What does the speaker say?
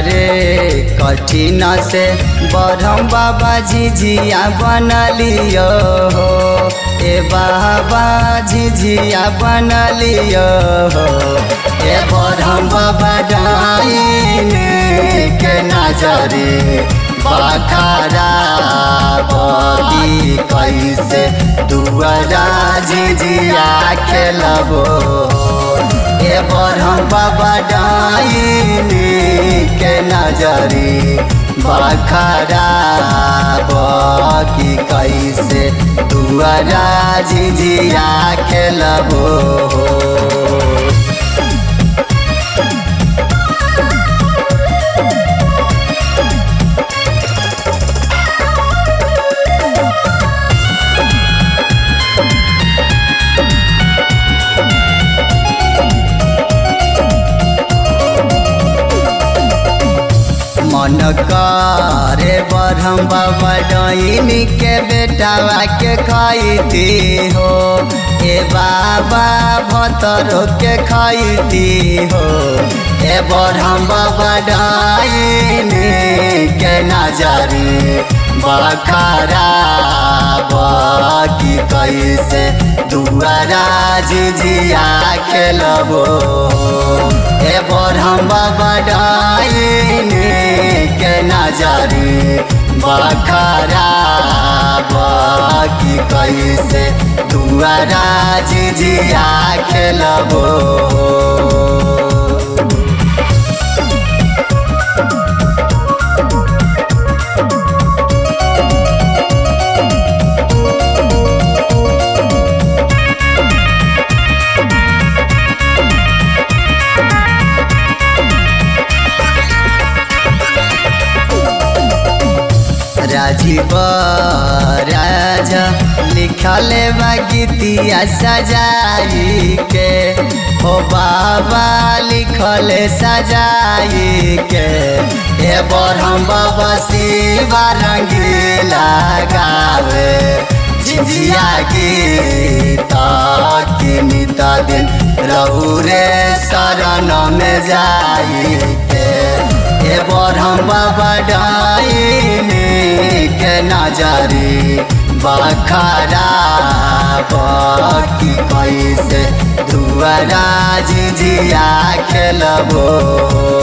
रे कठिन से बरम बाबा झिझिया बनलियो हो ए बाबा झिझिया बनलियो हो ए बरम बाबा डाइने के नजरे बखारा बगी कैसे दुआरा झिझिया खेलबो ए बरम बाबा डाइने के नजरी बखरा बकी कैसे दुआरा झिझिया खेलबो मन करे बरहम बाबा डैनी के बेटावा के खैती हो ए बाबा भतरो के खैती हो ए बरहम बाबा डैनी के नजरी बखरा बकी कैसे दुआरा झिझिया खेलबो ए बरहम बाबा डाइने के नजरी बखरा बकी कैसे दुआरा झिझिया खेलबो राजीव राजा लिखल बा गीतिया सजाई के हो बाबा लिखल सजाई के ए बरहम बाबा शिवा रंगीला गावे झिझिया गीत किनित दिन रहू रे शरण में जाई के ए बरहम बाबा डाइने के नजरी बखरा बकी कैसे दुआरा झिझिया खेलबो